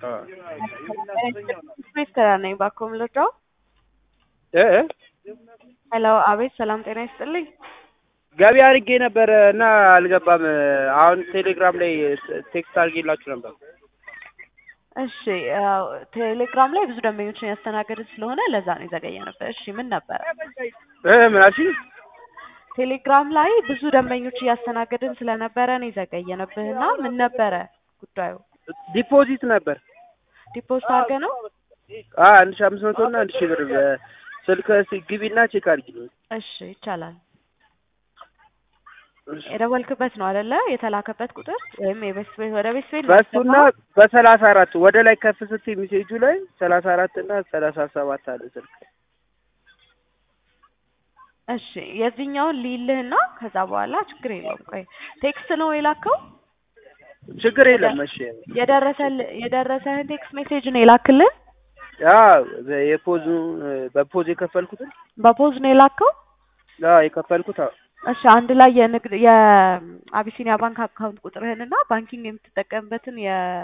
ሚስተር ነኝ ባኮም ልርዳው? እ እ ሄሎ፣ አቤት። ሰላም ጤና ይስጥልኝ። ገቢ አድርጌ ነበረ እና አልገባም። አሁን ቴሌግራም ላይ ቴክስት አድርጌላችሁ ነበር። እሺ፣ ያው ቴሌግራም ላይ ብዙ ደንበኞችን ያስተናገድን ስለሆነ ለዛ ነው የዘገየ ነበር። እሺ፣ ምን ነበረ? እ ምን አልሽኝ? ቴሌግራም ላይ ብዙ ደንበኞች እያስተናገድን ስለነበረ ነው የዘገየንብህና ምን ነበረ ጉዳዩ? ዲፖዚት ነበር ዲፖዚት አድርገህ ነው? አ አንድ ሺህ አምስት መቶ እና አንድ ሺህ ብር ስልክ ግቢና ቼክ አድርጊልኝ። እሺ፣ ይቻላል። የደወልክበት ነው አይደለ? የተላከበት ቁጥር ወይም የቤት ቤት ወደ ቤት ቤት በሱና በሰላሳ አራት ወደ ላይ ከፍ ስትይ ሜሴጁ ላይ ሰላሳ አራት እና ሰላሳ ሰባት አለ ስልክ እሺ የዚህኛውን ሊልህና ከዛ በኋላ ችግር የለውም። ቆይ ቴክስት ነው የላከው? ችግር የለም። እሺ የደረሰል የደረሰህን ቴክስት ሜሴጅ ነው የላክልህ? ያ የፖዙ በፖዝ የከፈልኩትን በፖዝ ነው የላከው? ያ የከፈልኩት አዎ። እሺ አንድ ላይ የንግድ የአቢሲኒያ ባንክ አካውንት ቁጥርህንና ባንኪንግ የምትጠቀምበትን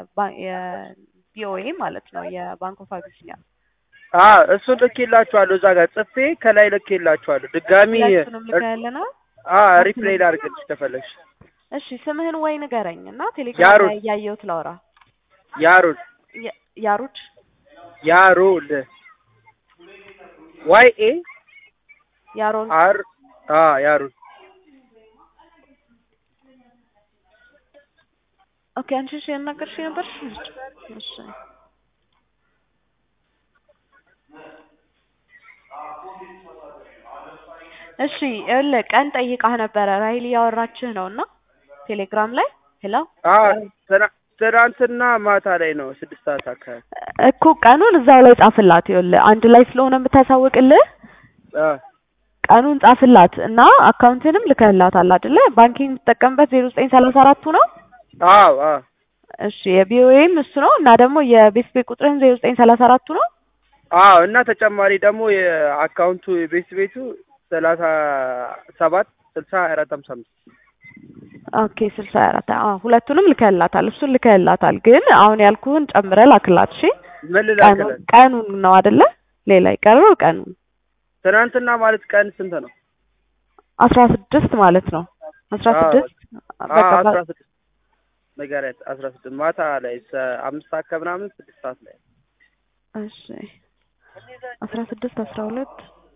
የቢኦኤ ማለት ነው የባንክ ኦፍ አቢሲኒያ አ እሱን ልኬላችኋለሁ። እዛ ጋር ጽፌ ከላይ ልኬላችኋለሁ። ድጋሚ ሁለቱንም ልከህልና አ ሪፕሌይ ላድርግልሽ ከፈለግሽ። እሺ ስምህን ወይ ንገረኝ እና ቴሌግራም ያሩድ። ላይ እያየሁት ላውራ። ያሩድ ያ- ያሩድ ያሩል ዋይ ኤ ያሮል አር አ ያሩል ኦኬ። አንቺ እሺ ያናገርሽ ነበርሽ? እሺ እሺ ይኸውልህ ቀን ጠይቃህ ነበረ ራይል እያወራችህ ነው እና ቴሌግራም ላይ ሄሎ አ ትና- ትናንትና ማታ ላይ ነው ስድስት ሰዓት አካባቢ እኮ ቀኑን እዛው ላይ ጻፍላት። ይኸውልህ አንድ ላይ ስለሆነ የምታሳውቅልህ አ ቀኑን ጻፍላት እና አካውንትንም ልከህላታል አይደለ? ባንኪንግ የምትጠቀምበት ዜሮ ዘጠኝ ሰላሳ አራቱ ነው። አዎ አ እሺ የቢኦኤም እሱ ነው እና ደግሞ የቤት ቤት ቁጥርህን ዜሮ ዘጠኝ ሰላሳ አራቱ ነው። አዎ እና ተጨማሪ ደግሞ የአካውንቱ የቤት ቤቱ ሰላሳ ሰባት ስልሳ አራት ሀምሳ አምስት ኦኬ ስልሳ አራት አዎ ሁለቱንም ልከህላታል። እሱን ልከህላታል ግን አሁን ያልኩህን ጨምረህ ላክላት። እሺ ምን ቀኑን ልላክለን? ቀኑን ነው አይደለ? ሌላ ይቀረው ቀኑን ትናንትና ማለት ቀን ስንት ነው? አስራ ስድስት ማለት ነው። አስራ አዎ። ስድስት አ በቃ አስራ ስድስት ንገሪያት። አስራ ስድስት ማታ ላይ ሰ- አምስት ሰዓት ከምናምን ስድስት ሰዓት ላይ እሺ አስራ ስድስት አስራ ሁለት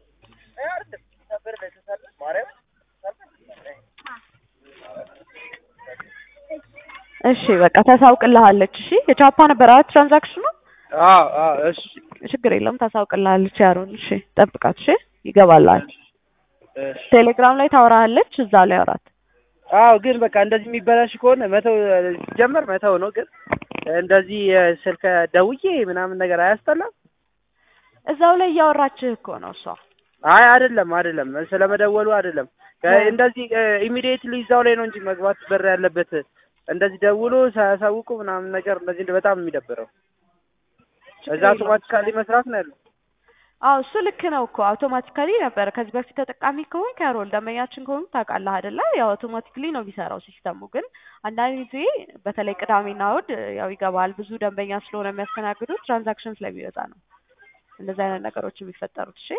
እሺ በቃ ታሳውቅልሃለች። እሺ የቻፓ ነበር አራት ትራንዛክሽኑ አዎ አዎ እሺ ችግር የለውም ታሳውቅልሃለች። ያሮን እሺ ጠብቃት። እሺ ይገባልሃል። እሺ ቴሌግራም ላይ ታወራሃለች። እዛ ላይ አውራት። አዎ ግን በቃ እንደዚህ የሚበላሽ ከሆነ መተው ሲጀመር መተው ነው። ግን እንደዚህ ስልክ ደውዬ ምናምን ነገር አያስጠላም? እዛው ላይ እያወራችህ እኮ ነው እሷ። አይ አይደለም አይደለም፣ ስለመደወሉ አይደለም። እንደዚህ ኢሚዲየትሊ እዛው ላይ ነው እንጂ መግባት በር ያለበት። እንደዚህ ደውሎ ሳያሳውቁ ምናምን ነገር እንደዚህ በጣም የሚደብረው እዛ አውቶማቲካሊ መስራት ነው ያለው። አዎ እሱ ልክ ነው እኮ አውቶማቲካሊ ነበር። ከዚህ በፊት ተጠቃሚ ከሆንክ ያሮል ደንበኛችን ከሆንክ ታውቃለህ አይደለ? ያው አውቶማቲክሊ ነው የሚሰራው ሲስተሙ። ግን አንዳንድ ጊዜ በተለይ ቅዳሜና እሑድ ያው ይገባል ብዙ ደንበኛ ስለሆነ የሚያስተናግዱት ትራንዛክሽን ስለሚበዛ ነው እንደዚህ አይነት ነገሮች የሚፈጠሩት። እሺ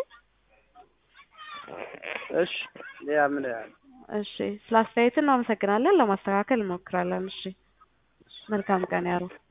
እሺ ያ ምን ያህል እሺ፣ ስለ አስተያየት እናመሰግናለን። ለማስተካከል እንሞክራለን። እሺ መልካም ቀን ያሮ